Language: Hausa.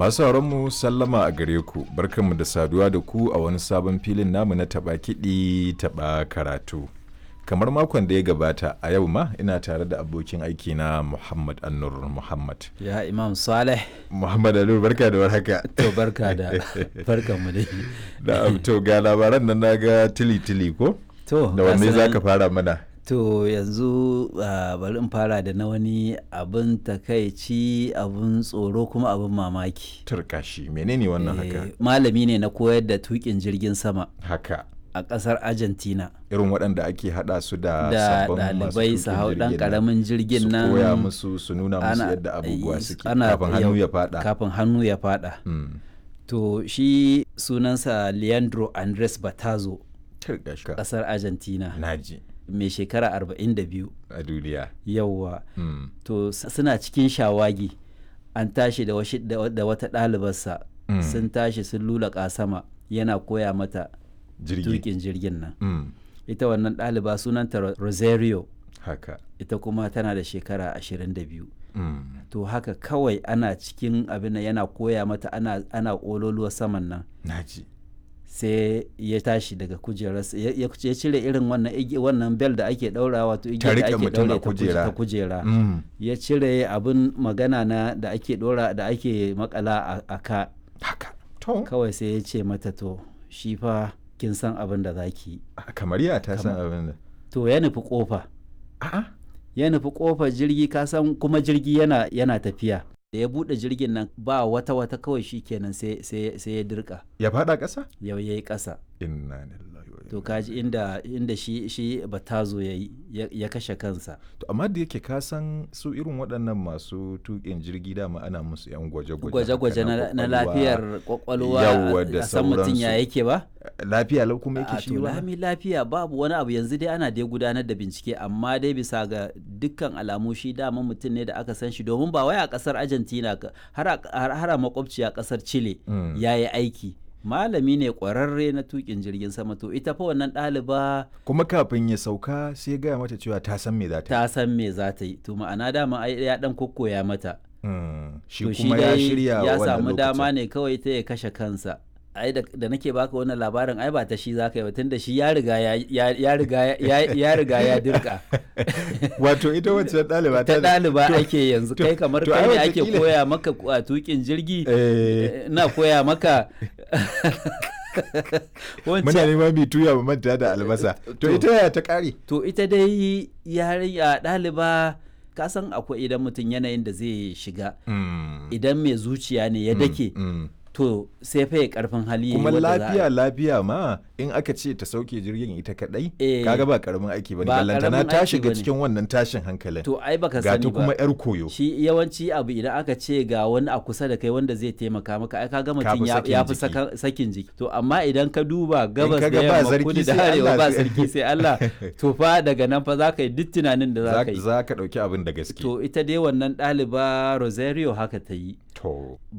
Masu mu sallama a gare ku, barkanmu da saduwa da ku a wani sabon filin namu na taɓa kiɗi taɓa karatu. Kamar makon da ya gabata a yau ma ina tare da abokin aiki na Muhammad Annur Muhammad. Ya Imam Saleh. Muhammad Annur barka da warhaka. To barka da barkan mu dai. Da to ga labaran nan naga tili tili ko? To Da wanne za ka fara mana? To yanzu uh, bari in fara da na wani abin takaici abin tsoro kuma abin mamaki. Turkashi menene wannan haka? Eh, Malami ne na koyar da tukin jirgin sama Haka. a ƙasar Argentina. Irin waɗanda ake haɗa su da Da sabbin masu ɗalibai su tuƙin hau ɗan jirgin nan. ƙaramin jirgin nan. Su koya musu su nuna musu ana- yadda abubuwa eh, suke ana- kafin hannu yau- ya faɗa. Kafin hannu ya faɗa. Mm. To shi sunansa Leandro Andres Batazo Turkashi. ƙasar Argentina Naji mai shekara 42 a duniya. yauwa. Mm. to s- suna cikin shawagi an tashi da, washi- da wa- da wata ɗalibarsa Mm. sun tashi sun lulaƙa sama yana koya mata Jirgi. tukin jirgin nan Mm. ita wannan ɗaliba sunanta Ro- rosario Haka. ita kuma tana da shekara 22 Mm. to haka kawai ana cikin abin nan yana koya mata ana, ana ƙololuwa saman nan Naji. sai ya tashi daga kujerarsa ya ya- ya cire irin wannan igi- wannan bel da ake ɗaurawa wato igiyar da riƙe ake mutum a ɗaure ta kuje- kujera. ta kujera Mm. ya cire abin magana na da ake dora da ake makala a, a ka Haka. To. kawai sai ya ce mata to shi fa kin san abin da za ki yi Kamar ya ta san abin da. to ya nufi kofa A'a. ya nufi kofar jirgi ka san kuma jirgi yana yana tafiya da ya bude jirgin nan ba wata wata kawai shi kenan sai sai sai ya dirka Ya faɗa ƙasa? yau yayi kasa Inna lillahi wa inna to kaji inda inda shi shi batazo yayi ya, ya kashe kansa To amma da yake ka san su irin waɗannan masu tuƙin jirgi dama ana musu yan gwaje-gwaje. gwaje-gwaje haka na, na kwakwalwa. lafiyar kwakwalwa Yawwa da a san mutum ya sauransu. yake ba Lafiya lau kuma yake a shi to ba. lami lafiya babu wani abu yanzu dai ana dai gudanar da bincike amma dai bisa ga dukkan alamu shi dama mutum ne da aka san shi domin ba wai a kasar argentina ka- har a har har a makwabciya kasar chile Mm. ya yi aiki malami ne kwararre na tukin jirgin sama to ita fa wannan ɗaliba Kuma kafin ya sauka sai ya gaya mata cewa ta san me za ta yi. ta san me za ta yi to ma'ana dama ai ya dan kokkoya mata Mm. Shi to kuma ya dai shirya ya wannan samu dama lokacin. ne kawai ta ya kashe kansa ai da, da nake baka wannan labarin ai ba ta shi zaka yi ba tunda shi ya riga ya, ya, ya riga ya, ya riga ya dirka Wato ita wacce ɗaliba ta ɗaliba to- ake yanzu to- kai kamar to kai ai ne ake wataƙila- koya maka a tukin jirgi Eh. na koya maka Muna wancan neman mai tuya mu manta da albasa. To To- ita yaya ta ƙare? to ita dai yarinya ɗaliba ka san akwai idan mutum yanayin da zai shiga Mm. idan mai zuciya ne ya dake Mm. to sai fa ya karfin hali kuma wadda za a- lafiya lafiya ma in aka ce ta sauke jirgin ita kadai Eh, kaga ba karamin aiki bane ba ballantana karamin ta aiki shiga bane. cikin wannan tashin hankalin to ai baka ga sani ta ba kuma yar koyo shi yawanci abu idan aka ce ga wani a kusa da kai wanda zai taimaka maka ai kaga mutum fi ya sakin ya fi jiki. saka- sakin jiki to amma idan ka duba gabas ka da ga ba yamma sarki kudu da sai arewa Allah ba sai- sarki sai Allah to fa daga nan fa za ka yi duk tunanin da za za ka yi za ka dauki abin da gaske to ita dai wannan ɗaliba Rosario haka ta yi to